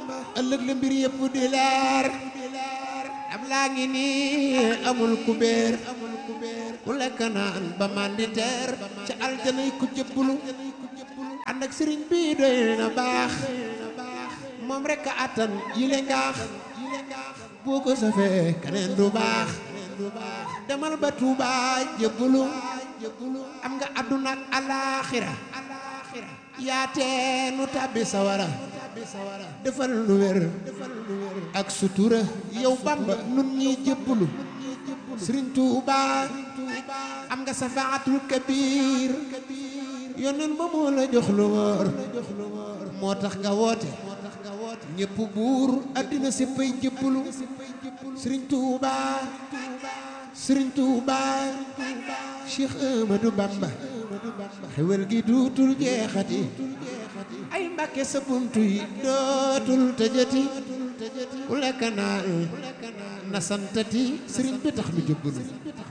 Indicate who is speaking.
Speaker 1: ëllëg la mbir yëpp di leer am laa ngi nii amul kubéer ku lekk naan ba mandi teer ca aljanay ku jëbbulu ànd ak sëriñ bi doy na baax moom rek a attan yile ngaax boo ko safee keneen du baax demal ba Tuuba jëbbulu am nga àdduna ak alaaxira yaatee nu tàbbi sawara defal nu wér ak sutura yow Bamba nun ñi jëbbulu Sëriñ Tuuba am nga safaatul kabiir yónneen ba moo la jox lu wóor moo tax nga woote ñépp buur àddina séppay jëbbulu Sëriñ Tuuba Sëriñ Tuuba Cheikh Ahmadou Bamba xewel gi duutul jeexati ay mbàkke sa buntu yi dootul tëjati ku lekk naa na santati sëriñ bi tax nu jëbbulu